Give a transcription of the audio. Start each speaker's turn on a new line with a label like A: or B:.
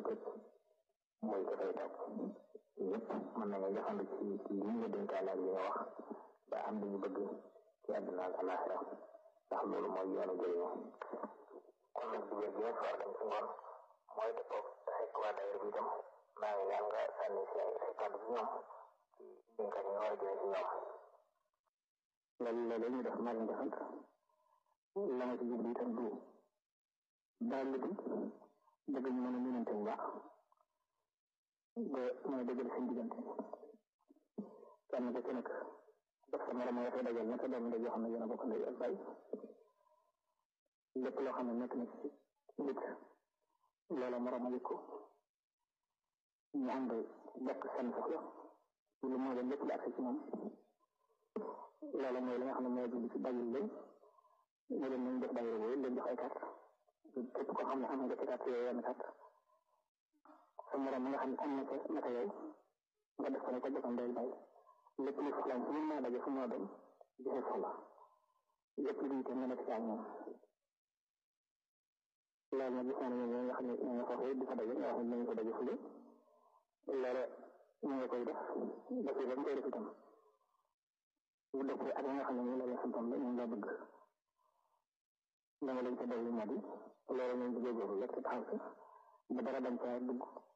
A: tëj mooy dafay toog yëpp mën nañu jafandu ci ci li nga dénkaale ak li nga wax ba am li ñu bëgg ci àdduna ak alaxira ndax loolu mooy yoonu jëriñu kon nag digal bi nga war dem ci ngoon mooy dëppoo te fekk waa daayira bi itam maa ngi ñaan nga sànni si ay ay kàddu ci ñoom ci dénkaat yi nga war a jëlee ci ñoom loolu loolu ñu def maa leen defal la nga ci jublu itam du daal lu dëgg ñu mën a mënante bu baax ba mën a dëggal seen diggante kenn ku ci nekk def sa morom nga koy dajal nekk doomu ndey yoo xam ne yéen a bokk ndey ak bay lépp loo xam ne nekk na ci nit loola morom a yëg ko ñu ànd bokk seen soxla lu moo leen lépp lu agsi ci moom loola mooy li nga xam ne mooy jublu ci bàyyil leen ne leen nañ def bàyyil boobu leen jox ay carte képp koo xam ne am nga ci carte yooyu yenn carte sa morom nga xam ne am na ca naka yow nga def ko ne ko joxam day bay lépp lu soxlaam fu mu mën a daje fu mu mën a dem joxe soxla lépp lu itam nga nekk ci ak ñoom loolu nag gis naa ne ñoom nga xam ne ñoo nga foofu di fa daje nga wax ne nañu ko daje fule loolu ñu nga koy def def ba mu koy def itam bu dëppee ak nga xam ne ñu la leen santoon la ñu la bëgg dama leen ca dolli moo di loolu ñu ngi góorgóorlu rek taxaw si ba dara bañ caa dugg